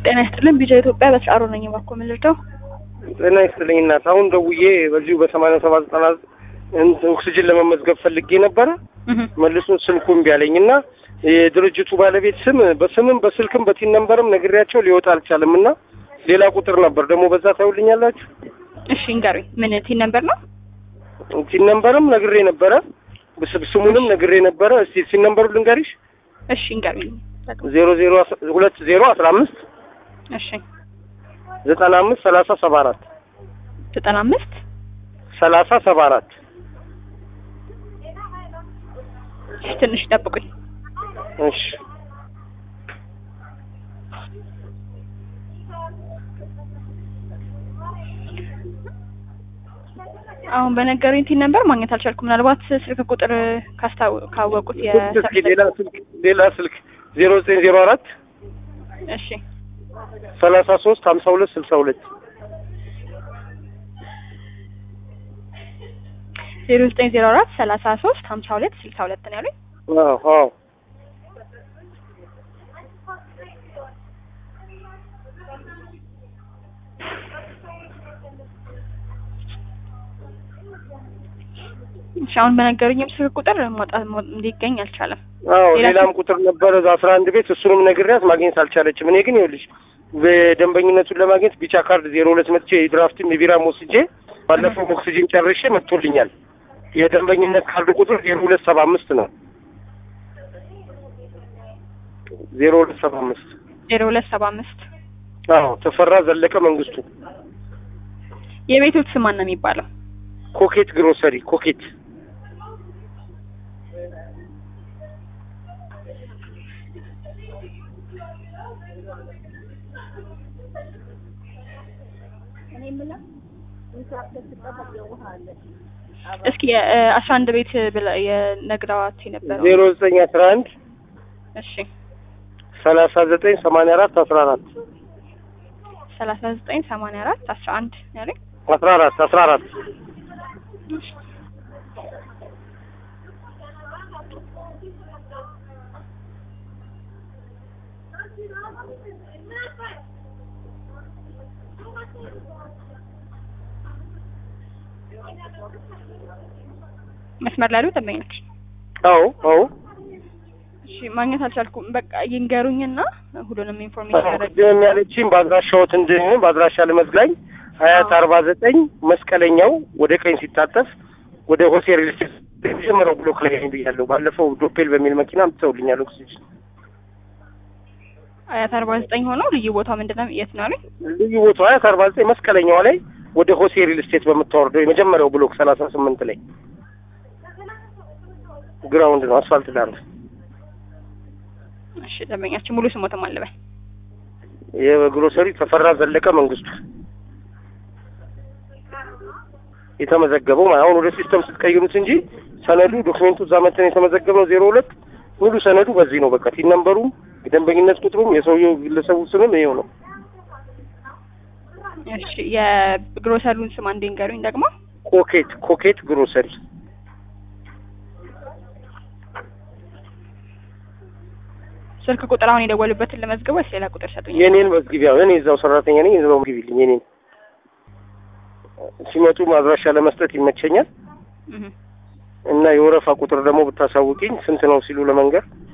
ጤና ይስጥልን ቢጃ ኢትዮጵያ በተጫሮ ነኝ። እባክዎ ምን ልርዳው? ጤና ይስጥልኝ እናት። አሁን ደውዬ በዚሁ በሰማንያ ሰባት ዘጠና እንትን ኦክሲጅን ለመመዝገብ ፈልጌ ነበረ። መልሶ ስልኩ እምቢ አለኝ እና የድርጅቱ ባለቤት ስም በስምም በስልክም በቲን ነንበርም ነግሬያቸው ሊወጣ አልቻለም እና ሌላ ቁጥር ነበር ደግሞ በዛ ታዩልኛላችሁ። እሺ እንገሩኝ። ምን ቲን ነበር ነው? ቲን ነንበርም ነግሬ ነበረ፣ ብስ- ስሙንም ነግሬ ነበረ። እስቲ ቲን ነንበሩ ልንገሪሽ እሺ እንገሩኝ። ዜሮ ዜሮ አስ- ሁለት ዜሮ አስራ አምስት እሺ ዘጠና አምስት ሰላሳ ሰባ አራት ዘጠና አምስት ሰላሳ ሰባ አራት እሺ ትንሽ ጠብቁኝ። እሺ አሁን በነገሩኝ ቲን ነበር ማግኘት አልቻልኩም። ምናልባት ስልክ ቁጥር ካስታው- ካወቁት ስልክ እስኪ ሌላ ስልክ ሌላ ስልክ ዜሮ ዘጠኝ ዜሮ አራት እሺ ሰላሳ ሶስት ሀምሳ ሁለት ስልሳ ሁለት ዜሮ ዘጠኝ ዜሮ አራት ሰላሳ ሶስት ሀምሳ ሁለት ስልሳ ሁለት ነው ያሉኝ። አዎ አዎ እሺ አሁን በነገሩኝም ስልክ ቁጥር መውጣት መው- ሊገኝ አልቻለም። አዎ ሌላ ሌላም ቁጥር ነበረ እዛ አስራ አንድ ቤት እሱንም ነግሬያት ማግኘት አልቻለችም። እኔ ግን ይኸውልሽ በደንበኝነቱን ለማግኘት ቢጫ ካርድ ዜሮ ሁለት መጥቼ የድራፍትም የቢራም ወስጄ ባለፈው ኦክሲጅን ጨርሼ መጥቶልኛል። የደንበኝነት ካርድ ቁጥር ዜሮ ሁለት ሰባ አምስት ነው። ዜሮ ሁለት ሰባ አምስት ዜሮ ሁለት ሰባ አምስት አዎ ተፈራ ዘለቀ መንግስቱ የቤቶች ስም ማን ነው የሚባለው? ኮኬት ግሮሰሪ ኮኬት እስኪ አስራ አንድ ቤት ብለ የነግረዋት የነበረው ዜሮ ዘጠኝ አስራ አንድ እሺ ሰላሳ ዘጠኝ ሰማንያ አራት አስራ አራት ሰላሳ ዘጠኝ ሰማንያ አራት አስራ አንድ ያለኝ አስራ አራት አስራ አራት መስመር ላይ ያሉ ደንበኞች አዎ አዎ እሺ ማግኘት አልቻልኩም። በቃ ይንገሩኝና ሁሉንም ኢንፎርሜሽን ያደረግ ቅድም ያለችኝ በአድራሻዎት እንድን በአድራሻ ልመስላኝ ሀያት አርባ ዘጠኝ መስቀለኛው ወደ ቀኝ ሲታጠፍ ወደ ሆሴ ሪል ስቴት የመጀመሪያው ብሎክ ላይ ነኝ ብያለሁ። ባለፈው ዶፔል በሚል መኪና አምጥተውልኛል ኦክሲጅን። አያት አርባ ዘጠኝ ሆነው ልዩ ቦታ ምንድን ነው የት ነው ያሉኝ? ልዩ ቦታው ሀያት አርባ ዘጠኝ መስቀለኛው ላይ ወደ ሆሴ ሪል ስቴት በምታወርደው የመጀመሪያው ብሎክ ሰላሳ ስምንት ላይ ግራውንድ ነው፣ አስፋልት ዳር ነው። እሺ ደንበኛችን ሙሉ ስሞትም አለበል የግሮሰሪ ተፈራ ዘለቀ መንግስቱ የተመዘገበው ማለት አሁን ወደ ሲስተም ስትቀይሩት እንጂ ሰነዱ ዶክሜንቱ እዛ መተን የተመዘገበው ዜሮ ሁለት ሙሉ ሰነዱ በዚህ ነው። በቃ ቲን ነምበሩም የደንበኝነት ቁጥሩም የሰውየው ግለሰቡ ስምም ይኸው ነው። እሺ የግሮሰሪውን ስም አንዴ ንገሩኝ ደግሞ ኮኬት ኮኬት ግሮሰሪ ስልክ ቁጥር አሁን የደወሉበትን ለመዝገብ ወይስ ሌላ ቁጥር ሰጡኝ? የኔን መዝግቢያ እኔ እዛው ሰራተኛ ነኝ። እዛው መዝግቢልኝ የኔን ሲመጡ ማድራሻ ለመስጠት ይመቸኛል እህ እና የወረፋ ቁጥር ደግሞ ብታሳውቂኝ ስንት ነው ሲሉ ለመንገር